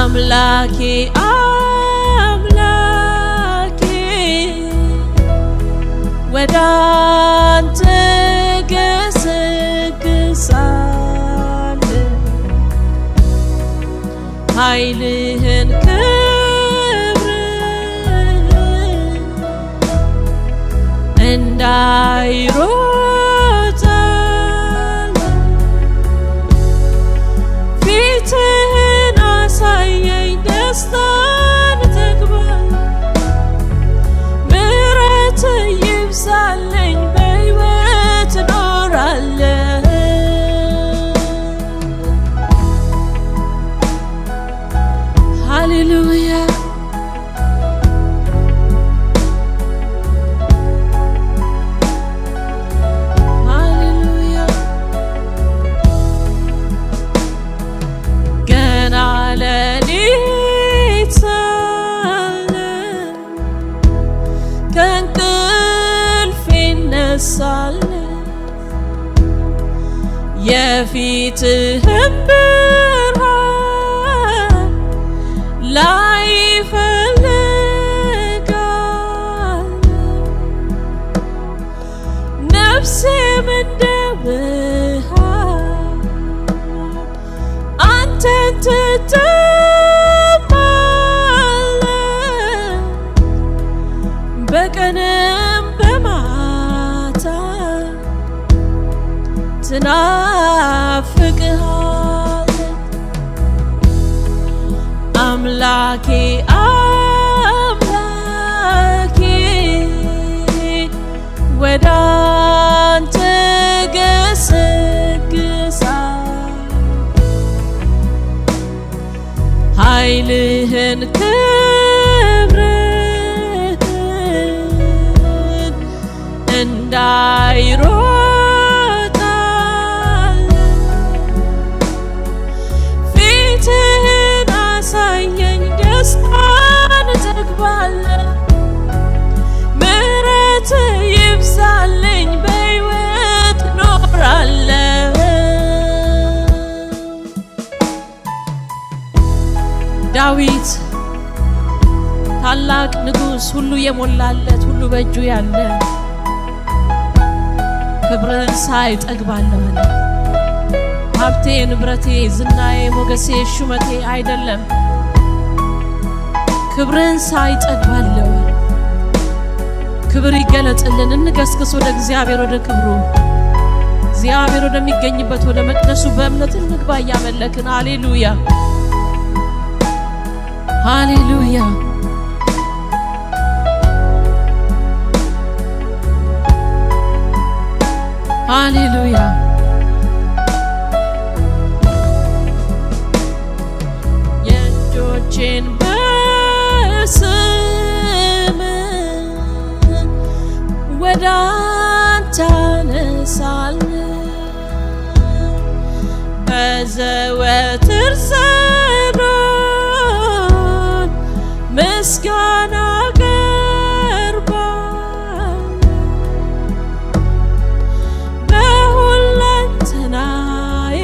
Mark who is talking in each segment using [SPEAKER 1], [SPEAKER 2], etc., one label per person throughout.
[SPEAKER 1] አምላኬ አምላኬ ወደ አንተ ገሰግሳለሁ ኃይልህን ክብርህን እንዳይሮጣል ፊትህን አሳየኝ ደስታን ተግባር ምሕረት ይብዛለኝ በሕይወት እኖራለሁ ሃሌሉያ ሃሌሉያ ገና ሌሊት ሳለ ከእንቅልፌ እነሳለሁ የፊትህን ብርሃን ላይ እፈልጋለሁ ነፍሴም እንደ ብርሃን አንተን ትጠማለህ በቀንም በማታ ትናፍቅሃለህ አምላኬ አምላኬ ወደ አንተ ገሰግሳለሁ ኃይልህን ክብርህን እንዳይሮጣል ፊትህን አሳየኝ ደስታን እጠግባለሁ ምሕረት ይብዛልኝ በሕይወት እኖራለሁ ዳዊት ታላቅ ንጉሥ ሁሉ የሞላለት ሁሉ በእጁ ያለ ክብርን ሳይ እጠግባለሁ አለ። ሀብቴ፣ ንብረቴ፣ ዝናዬ፣ ሞገሴ፣ ሹመቴ አይደለም ክብርን ሳይ እጠግባለሁ። ክብር ይገለጥልን። እንገስግስ ወደ እግዚአብሔር ወደ ክብሩ እግዚአብሔር ወደሚገኝበት ወደ መቅደሱ በእምነት እንግባ እያመለክን ሃሌሉያ ሃሌሉያ ሃሌሉያ የእጆቼን በስም ወደ አንተ አነሳለሁ በዘወትር ጸሎት ምስጋና አቀርባለሁ በሁለንተናዬ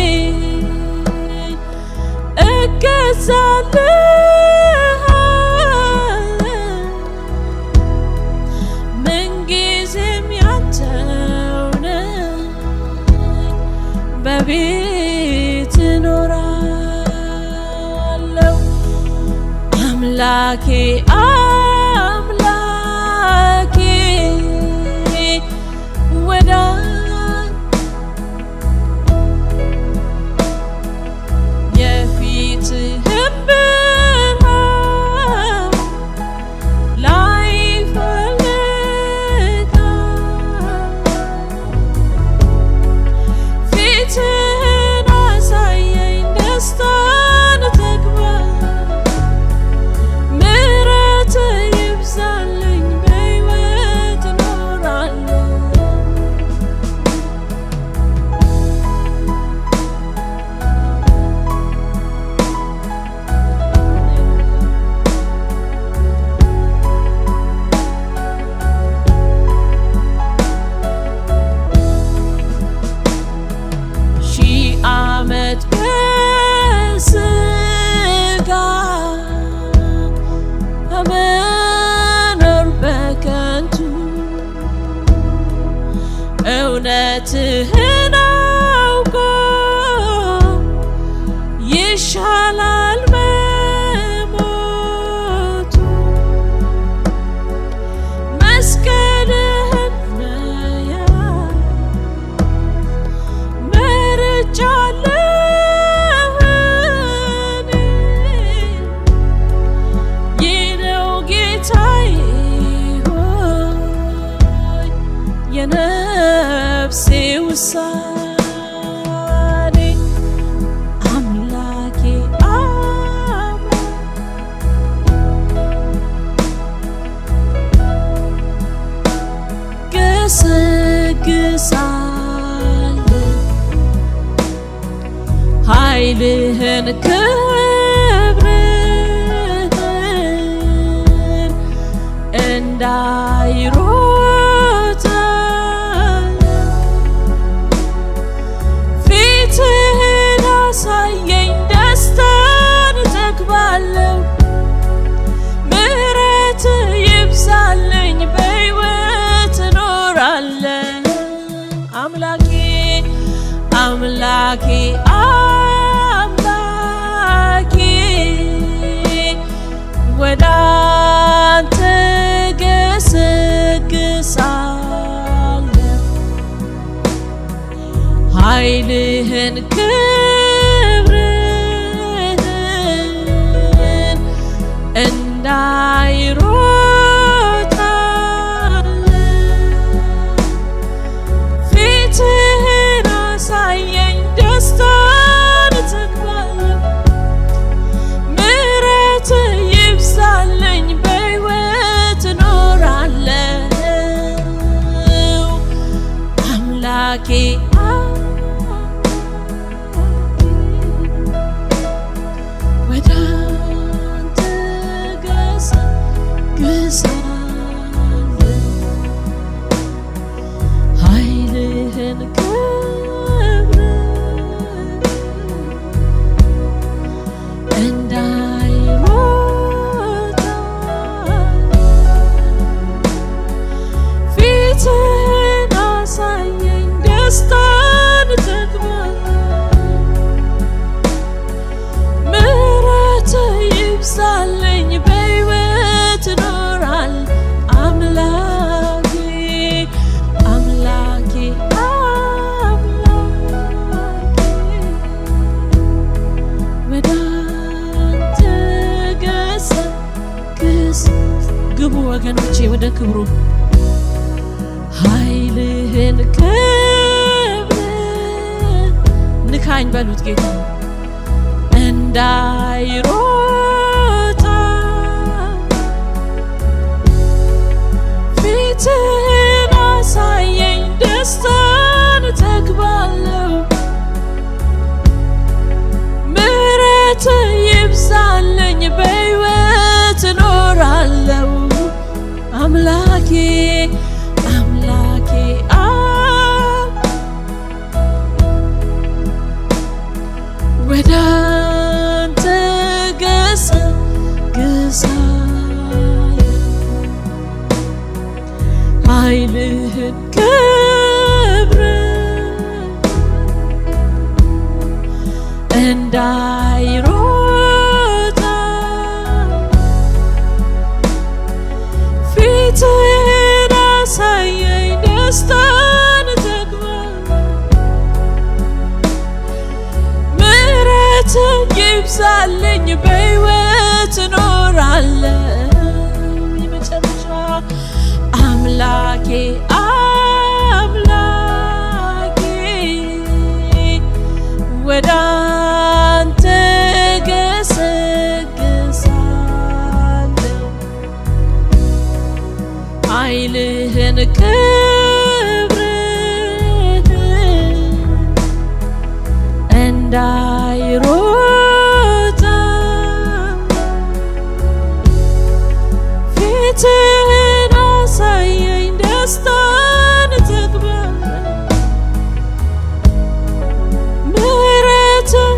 [SPEAKER 1] እገዛልሃለሁ ምንጊዜም ያንተው ነኝ በቤት እኖራለሁ አምላኬ አምላኬ ወደ የፊትህን ብርሃን ላይ እፈልጋለሁ ፊትህን አሳየኝ ደስታን ተግባር ምሕረት ይሻላል መሞቱ መስቀልህን መያዝ መርጫለሁ እኔ። ይህ ነው ጌታዬ ሆይ የነፍሴ ውሳኔ አምላኬ አብ ገሰግሳለሁ ኃይልህን ክብርህን እንዳይሮጥ ፊትህን አሳየኝ ደስታን እጠግባለሁ ምሕረት ይብዛልኝ በሕይወት እኖራለሁ አምላኬ አምላኬ አምላኬ ወደ አንተ ገሰግሳለሁ ኃይልህን ክብርህን እንዳይሮጣል ፊትህን አሳየኝ ደስታን እጠግባለሁ ምሕረት ይብዛልኝ በሕይወት እኖራለሁ አምላኬ ወደ አንተ ገሰግሳለሁ ኃይልህን ክብር እንዳይሮጣ ፊትህን አሳየኝ ደስታን እጠግባለሁ ምሕረት ይብዛልኝ በሕይወት እኖራል አምላኬ አምላኬ አምላኬ ወደ አንተ ገሰግስ ግቡ ወገኖቼ ወደ ክብሩ ኃይልህን ክብር ንካኝ በሉት ጌታ እንዳይሮጣ ፊትህን አሳየኝ ደስታን እጠግባለሁ ምሕረት ይብዛልኝ በሕይወት እኖራለሁ አምላኬ አምላኬ አብ ወደ አንተ ገሰግሳለሁ ኃይልህን ክብር እንዳይሮጣ ፊትህን አሳየኝ ደስታን እጠግባለሁ ምሕረት ይብዛልኝ በሕይወት እኖራለሁ የመጨረሻ አምላኬ አምላኬ ወደ አንተ ገሰግሳለሁ ኃይልህን ክብርህን እንዳይሮጣ ፊትህን አሳየኝ ደስታን እጠግባለሁ ምሕረት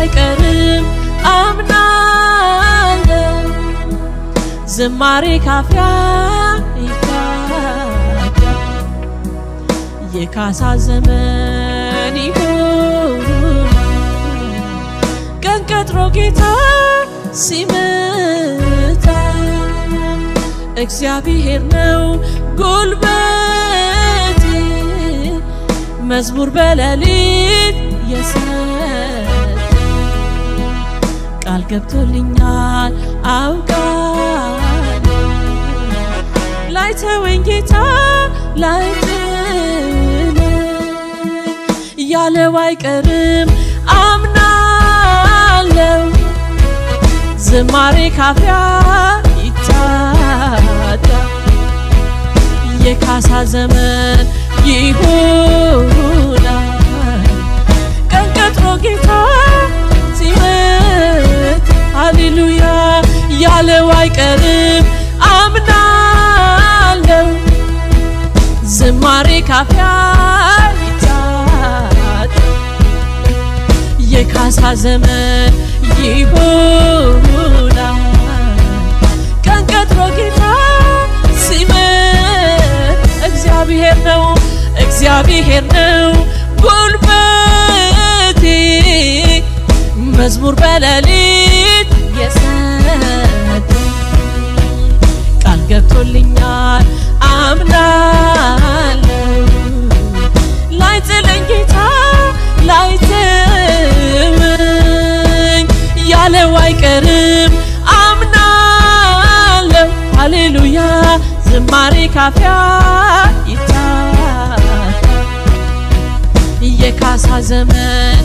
[SPEAKER 1] አይቀርም አምናለሁ ዝማሬ ካፊያ ይካዳ የካሳ ዘመን ይሁን ቀን ቀጥሮ ጌታ ሲመጣ እግዚአብሔር ነው ጉልበቴ መዝሙር በሌሊት የሰጠ ቃል ገብቶልኛል አውቃለሁ ላይተወኝ ጌታ ላይጥለኝ ያለው አይቀርም አምናለው ዝማሬ ካፊያ ይታጣ የካሳ ዘመን ይሆናል ቀን ቀጥሮ ጌታ ሲመት ሃሌሉያ ያለው አይቀርም አምናለው ዝማሬ ካፊያ ይታጣ የካሳ ዘመን ይሆናል ቀን ቀጥሮ ጌታ ሲመት እግዚአብሔር ነው እግዚአብሔር ነው ጉልበቴ መዝሙር በሌሊት የሰጠ ቃል ገብቶልኛል አምናለሁ ላይጥለኝ ጌታ ላይተወኝ ያለው አይቀርም አምናለሁ ሃሌሉያ ዝማሬ ካፊያ ይታጣ የካሳ ዘመን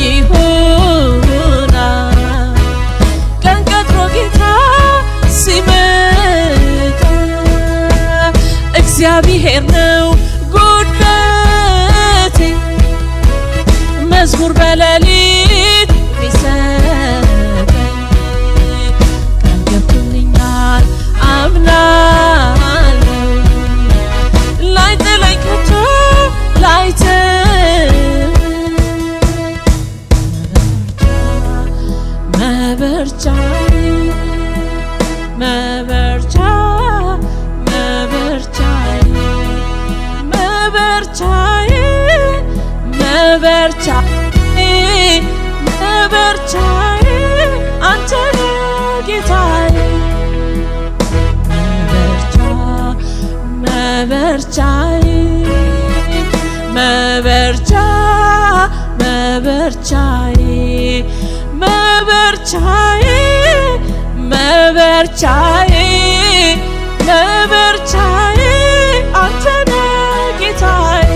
[SPEAKER 1] ይሆናል ቀን ቀጥሮ ጌታ ሲመጣ እግዚአብሔር ነው ጉልበቴ መዝሙር በሌሊት ሚሰጠኝ ቃል ገብቶልኛል አምናለሁ ላይጥለኝ ከቶ ላይተወኝ መበርቻዬ መበርቻ መበርቻዬ መበርቻዬ መበርቻዬ መበርቻዬ አንተ ነህ ጌታዬ መበርቻ መበርቻ መበርቻዬ መበርቻዬ መበርቻዬ መበርቻዬ አንተ ነህ ጌታዬ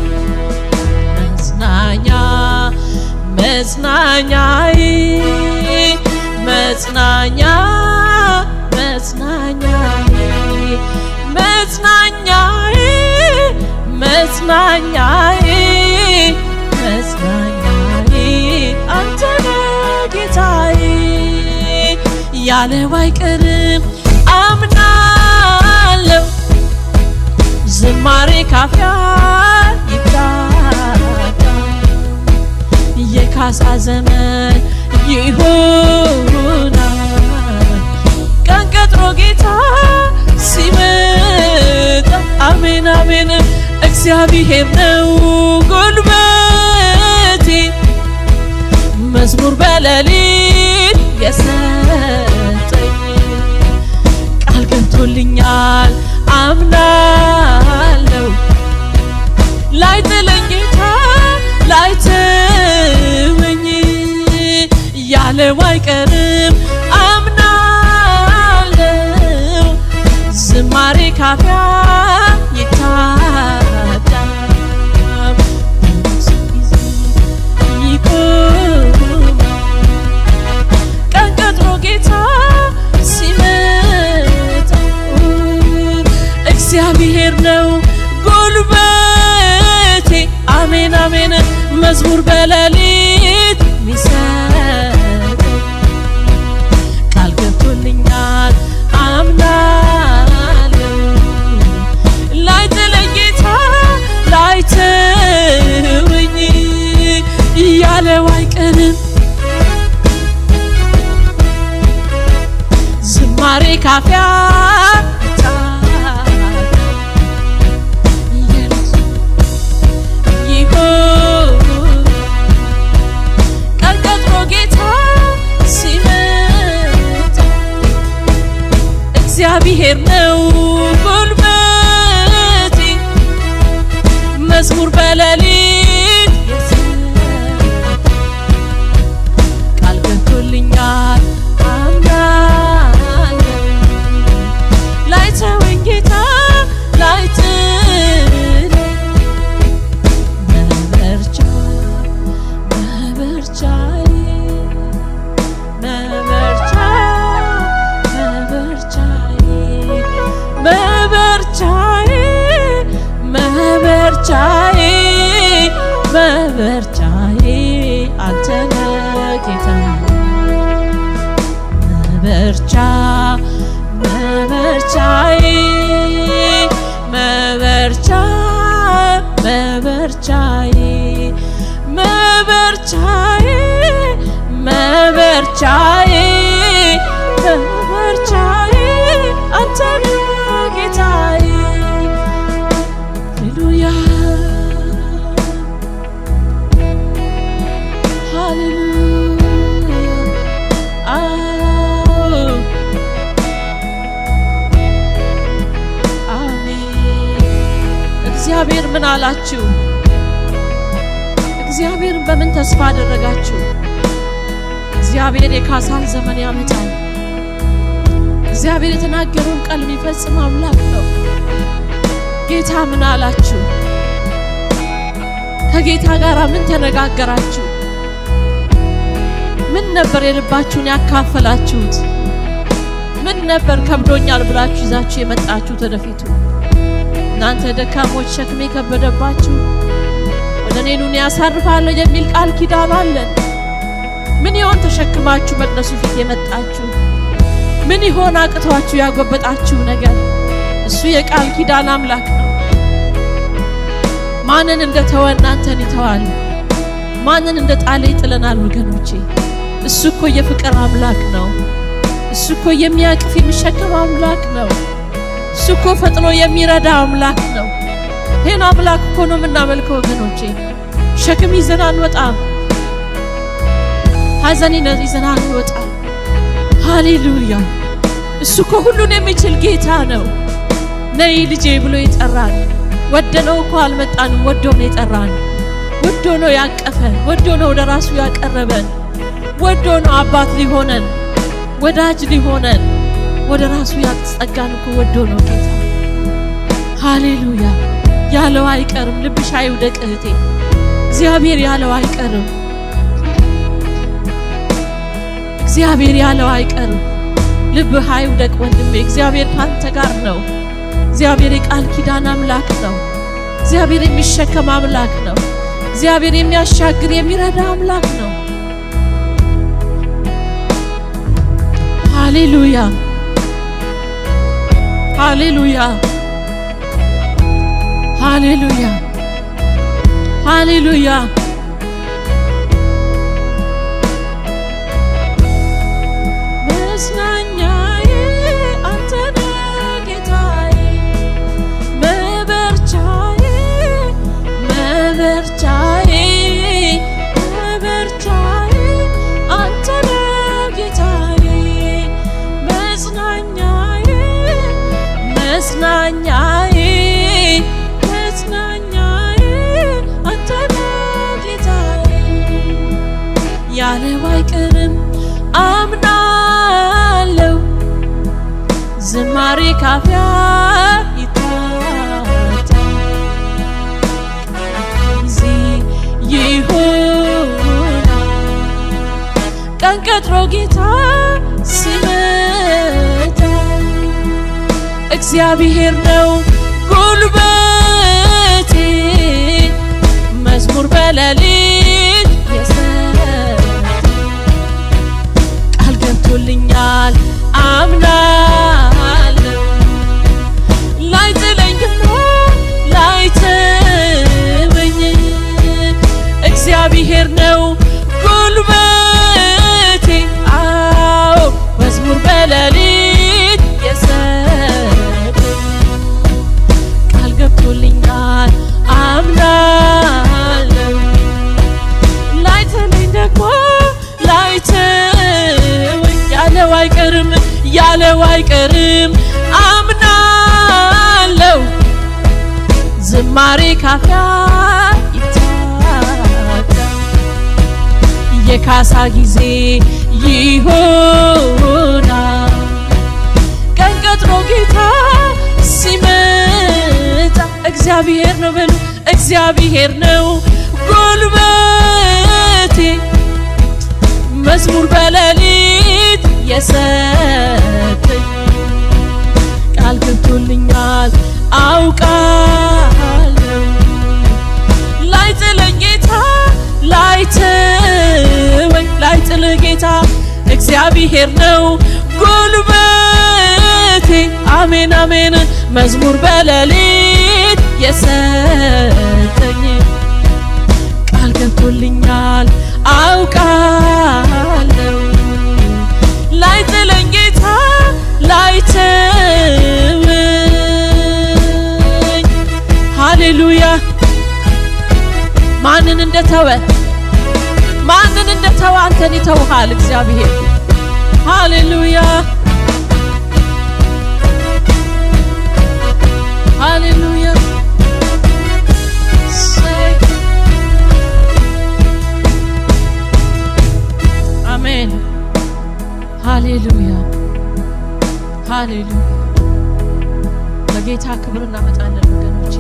[SPEAKER 1] መጽናኛ መጽናኛዬ መጽናኛ መጽናኛዬ መጽናኛዬ መጽናኛዬ መጽናኛዬ አንተ ነህ ጌታዬ ያለው አይቀርም አምናለሁ ዝማሬ ካፊያ ይታጣ የካሳ ዘመን ይሆናል ቀን ቀጥሮ ጌታ ሲመጣ አሜን አሜን እግዚአብሔር ነው ጉልበቴ መዝሙር በሌሊት የሰጠኝ ቃል ገብቶልኛል አምናለሁ ላይጥለኝ ጌታ ላይተወኝ ያለው አይቀርም አምናለሁ ዝማሬ ካፊያ ይታጣል ጊዜ ይቆማል ቀን ቀጥሮ ጌታ ሲመጣ እግዚአብሔር ነው ጉልበቴ አሜን አሜን መዝሙር በሌሊት ሚሰጥ ቃል ገብቶልኛል አምናለሁ ላይጥለኝ ጌታ ላይተወኝ ያለው አይቀርም ካፊያ ይሁን ቀን ቀጥሮ ጌታ ሲመጣ እግዚአብሔር ነው ጉልበቴ መዝሙር በሌሊት ቃል ገብቶልኛል አምናለሁ ላይተወኝ ጌታ ላይጥለኝ መበርቻ መበርቻዬ መበርቻ መበርቻዬ መበርቻዬ መበርቻዬ መበርቻዬ አንተ ነህ ጌታዬ መበርቻ መበርቻዬ መበርቻ መበርቻዬ መበርቻዬ መበርቻዬ መበርቻዬ አንተ ነህ ጌታዬ ሃሌሉያ ሃሌሉያ አዎ አሜን እግዚአብሔር ምን አላችሁ እግዚአብሔርን በምን ተስፋ አደረጋችሁ እግዚአብሔር የካሳን ዘመን ያመጣል እግዚአብሔር የተናገረውን ቃል የሚፈጽም አምላክ ነው ጌታ ምን አላችሁ ከጌታ ጋር ምን ተነጋገራችሁ ምን ነበር የልባችሁን ያካፈላችሁት ምን ነበር ከብዶኛል ብላችሁ ይዛችሁ የመጣችሁት ወደፊቱ እናንተ ደካሞች ሸክሜ ከበደባችሁ ወደ እኔ ኑን ያሳርፋለሁ የሚል ቃል ኪዳን አለን ምን ይሆን ተሸክማችሁ መቅደሱ ፊት የመጣችሁ ምን ይሆን አቅቷችሁ ያጎበጣችሁ ነገር እሱ የቃል ኪዳን አምላክ ነው ማንን እንደተወ እናንተን ይተዋል ማንን እንደ ጣለ ይጥለናል ወገኖቼ እሱ እኮ የፍቅር አምላክ ነው እሱ እኮ የሚያቅፍ የሚሸከም አምላክ ነው እሱ እኮ ፈጥኖ የሚረዳ አምላክ ነው ይህን አምላክ እኮ ነው የምናመልከው ወገኖቼ ሸክም ይዘን አንወጣም ሀዘን ይዘን አንወጣም ሃሌሉያ እሱ እኮ ሁሉን የሚችል ጌታ ነው ነይ ልጄ ብሎ የጠራን ወደነው እኮ አልመጣንም ወዶ ነው የጠራን ወዶ ነው ያቀፈን ወዶ ነው ወደ ራሱ ያቀረበን ወዶ ነው አባት ሊሆነን ወዳጅ ሊሆነን ወደ ራሱ ያስጠጋን እኮ ወዶ ነው ጌታ ሃሌሉያ ያለው አይቀርም ልብሽ አይውደቅ እህቴ እግዚአብሔር ያለው አይቀርም እግዚአብሔር ያለው አይቀርም ልብህ አይውደቅ ወንድሜ እግዚአብሔር ካንተ ጋር ነው እግዚአብሔር የቃል ኪዳን አምላክ ነው እግዚአብሔር የሚሸከም አምላክ ነው እግዚአብሔር የሚያሻግር የሚረዳ አምላክ ነው ሃሌሉያ ሃሌሉያ ሃሌሉያ ሃሌሉያ መጽናኛዬ አንተ ነህ ጌታዬ መበርቻዬ መበርቻዬ መበርቻዬ አንተ ነህ ጌታዬ መጽናኛዬ መጽናኛዬ መጽናኛዬ አንተ ነህ ጌታዬ ያለው አይቀርም አምናለው ዝማሬ ካፊያ ይታጣ ጊዜ ይሁን ቀን ቀጥሮ ጌታ ሲመጣ እግዚአብሔር ነው ጉልበቴ መዝሙር በሌሊት የሰጠ ቃል ገብቶልኛል አምናለሁ ላይጥለኝና ላይተወኝ እግዚአብሔር ነው ጉልበቴ አዎ መዝሙር በሌሊት አይቀርም ያለው አይቀርም አምናለው ዝማሬ ካፊያ ይታጣ የካሳ ጊዜ ይሆናል ቀን ቀጥሮ ጌታ ሲመጣ እግዚአብሔር ነው በሉ እግዚአብሔር ነው ጉልበቴ መዝሙር በሌሊት የሰጠኝ ቃል ገብቶልኛል አውቃለሁ ላይ ጥለኝ ጌታ ላይ ተወኝ ላይ ጥልህ ጌታ እግዚአብሔር ነው ጉልበቴ አሜን አሜን መዝሙር በሌሊት የሰጠኝ ቃል ገብቶልኛል አውቃለሁ ላይ ጥለኝ ጌታ ላይ ተወኝ ሃሌሉያ ማንን እንደተወ ማንን እንደተወ አንተን ይተውሃል እግዚአብሔር ሃሌሉያ ሃሌሉያ እሰይ። አሜን ሃሌሉያ ሃሌሉያ ለጌታ ክብር እናመጣለን ወገኖቼ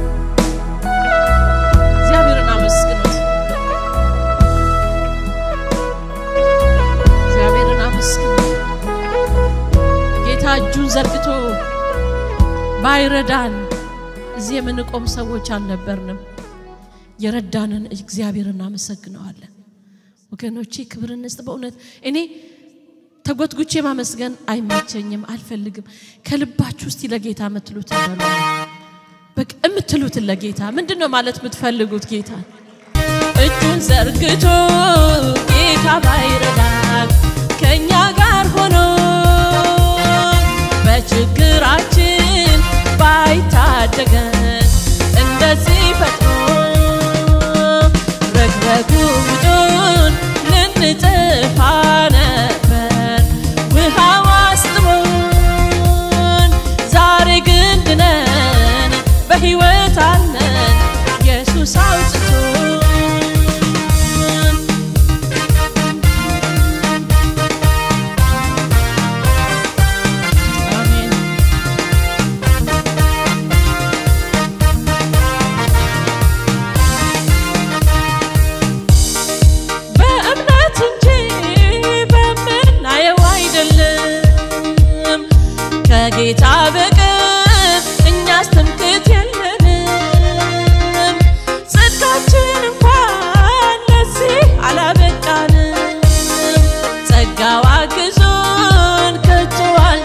[SPEAKER 1] እግዚአብሔርን አመስግኑት እግዚአብሔርን አመስግኑት ጌታ እጁን ዘርግቶ ባይረዳን እዚህ የምንቆም ሰዎች አልነበርንም የረዳንን እግዚአብሔርን እናመሰግነዋለን ወገኖቼ ክብር እንስጥ በእውነት እኔ ተጎትጉቼ ማመስገን አይመቸኝም አልፈልግም ከልባችሁ ውስጥ ለጌታ የምትሉትን በሉ በቃ የምትሉትን ለጌታ ምንድን ነው ማለት የምትፈልጉት ጌታ እጁን ዘርግቶ ጌታ ባይረዳን ከእኛ ጋር ሆኖ በችግራችን ባይታደገን እንደዚህ ፈጥኖ ረግረጉዶን ልንጥፋ ነበር ውሃው አስጥሞን ዛሬ ግን ድነን በሕይወት አለን ኢየሱስ አውጥቶን አሜን በእምነት እንጂ በምናየው አይደለም ከጌታ በቀር እኛስ ትምክህት የለንም ጽድቃችን እንኳን ለዚህ አላበቃንም ጸጋው አግዞን ከቶ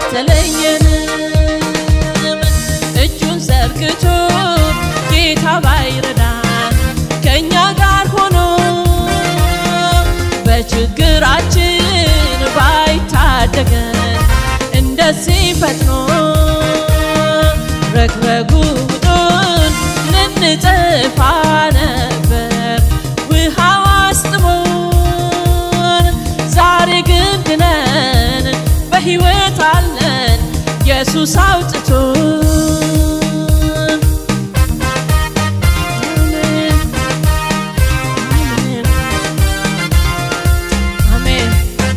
[SPEAKER 1] አልተለየንም እጁን ዘርግቶ ጌታ ባይረዳን ከእኛ ጋር ሆኖ በችግራችን ባይታደገን እንደዚህ ፈጥኖ ረግረጉዶን ልንጠፋ ነበር ውሃው አስጥሞን ዛሬ ግን ድነን በሕይወት አለን ኢየሱስ አውጥቶን አሜን አሜን አሜን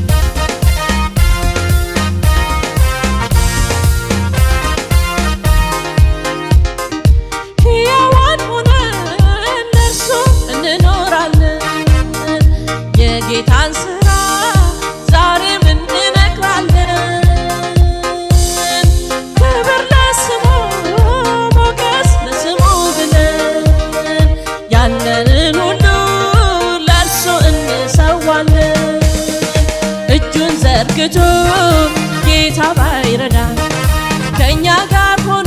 [SPEAKER 1] ሕያዋን ሆነን ለእርሱ እንኖራለን የጌታን ሥራ ዛሬም እንነግራለን ክብር ለስሙ ሞገስ ለስሙ ብለን ያለንን ሁሉ ለእርሱ እንሰዋለን እጁን ዘርግቶ ጌታ ባይረዳን ከእኛ ጋር ሆኖ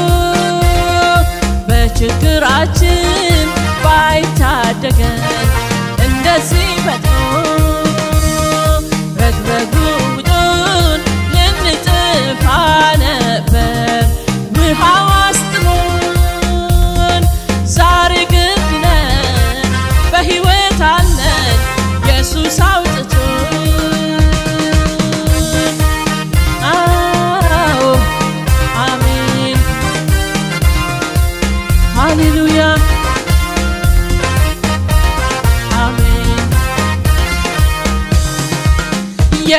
[SPEAKER 1] በችግራችን ባይታደገን እንደዚህ ፈጥኖ ረግረጉዶን ልንጥፋ ነበር ውሃው አስጥሞን ዛሬ ግን ድነን በሕይወት አለን ኢየሱስ አውጥቶን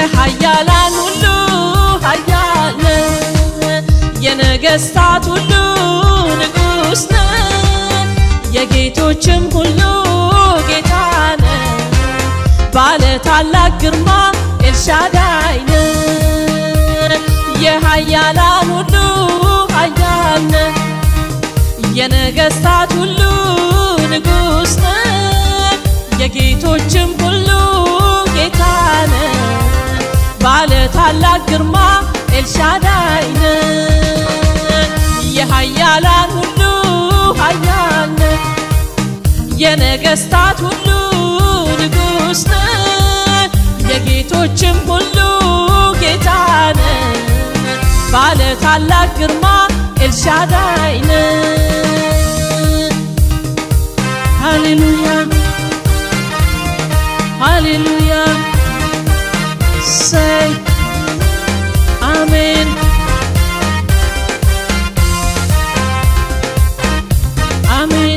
[SPEAKER 1] የኃያላን ሁሉ ኃያል ነህ፣ የነገሥታት ሁሉ ንጉሥ ነህ፣ የጌቶችም ሁሉ ጌታ ነህ። ባለ ታላቅ ግርማ ኤልሻዳይ ነህ፣ የኃያላን ሁሉ ኃያል ነህ፣ የነገሥታት ሁሉ ንጉሥ ነህ፣ የጌቶችም ሁሉ ጌታ ነህ። ባለ ታላቅ ግርማ ኤልሻዳይ ነህ፣ የኃያላን ሁሉ ኃያል ነህ፣ የነገሥታት ሁሉ ንጉሥ ነህ፣ የጌቶችም ሁሉ ጌታ ነህ። ባለ ታላቅ ግርማ ኤልሻዳይ ነህ። ሃሌሉያ ሃሌሉያ ሰይ አሜን አሜን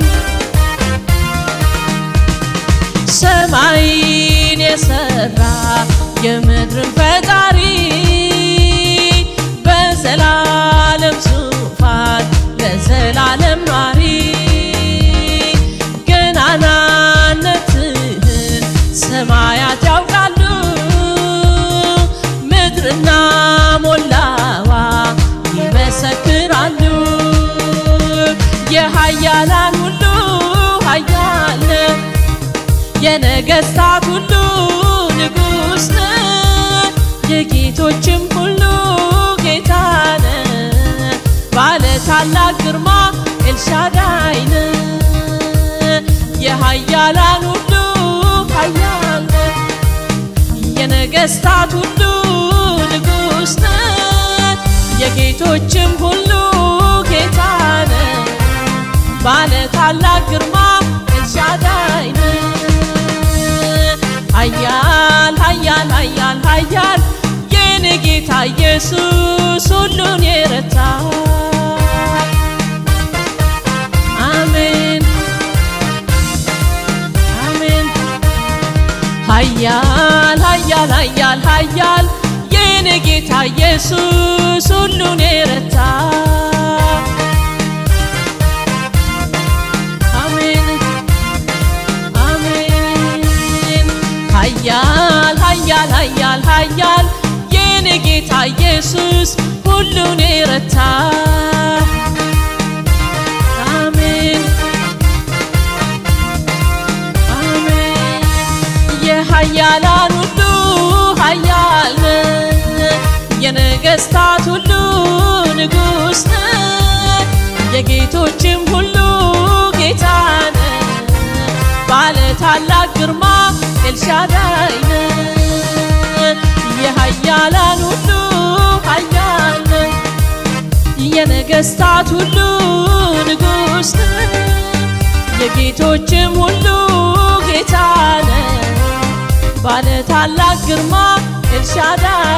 [SPEAKER 1] ሰማይን የሰራ የምድርን ፈጣሪ በዘላለም ዙፋን ለዘላለም ኗሪ ገናናነትህን ሰማያት ያውቃሉ ምድርና ሞላዋ ይመሰክራሉ የኃያላን ሁሉ ኃያል ነህ የነገሥታት ሁሉ ንጉሥ ነህ የጌቶችም ሁሉ ጌታ ነህ ባለ ታላቅ ግርማ ኤልሻዳይ ነህ የኃያላን ሁሉ ኃያል ነህ የነገሥታት ሁሉ ንጉሥ ነህ የጌቶችም ሁሉ ጌታ ነህ ባለ ታላቅ ግርማ ኤልሻዳይ ነህ ኃያል ኃያል ኃያል ኃያል የኔ ጌታ ኢየሱስ ሁሉን የረታ አሜን አሜን ኃያል ኃያል ኃያል ኃያል የኔ ጌታ ኢየሱስ ሁሉን የረታ አሜን አሜን ኃያል ኃያል ኃያል ኃያል የኔ ጌታ ኢየሱስ ሁሉን የረታ አሜን አሜን የኃያላን ሁሉ ኃያል ነህ የነገሥታት ሁሉ ንጉሥ ነህ የጌቶችም ሁሉ ጌታ ነህ ባለ ታላቅ ግርማ ኤልሻዳይ ነህ የኃያላን ሁሉ ኃያል ነህ የነገሥታት ሁሉ ንጉሥ ነህ የጌቶችም ሁሉ ጌታ ነህ ባለ ታላቅ ግርማ ኤልሻዳይ